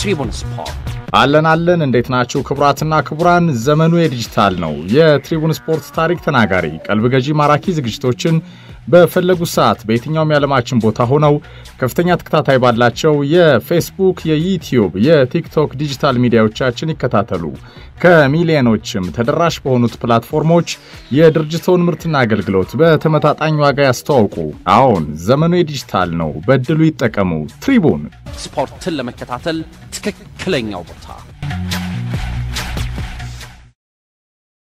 ትሪቡን ስፖርት አለን አለን። እንዴት ናችሁ ክቡራትና ክቡራን? ዘመኑ የዲጂታል ነው። የትሪቡን ስፖርት ታሪክ ተናጋሪ፣ ቀልብ ገዢ፣ ማራኪ ዝግጅቶችን በፈለጉት ሰዓት በየትኛውም የዓለማችን ቦታ ሆነው ከፍተኛ ተከታታይ ባላቸው የፌስቡክ፣ የዩቲዩብ፣ የቲክቶክ ዲጂታል ሚዲያዎቻችን ይከታተሉ። ከሚሊዮኖችም ተደራሽ በሆኑት ፕላትፎርሞች የድርጅቶን ምርትና አገልግሎት በተመጣጣኝ ዋጋ ያስተዋውቁ። አዎን ዘመኑ የዲጂታል ነው። በእድሉ ይጠቀሙ። ትሪቡን ስፖርትን ለመከታተል ትክክለኛው ቦታ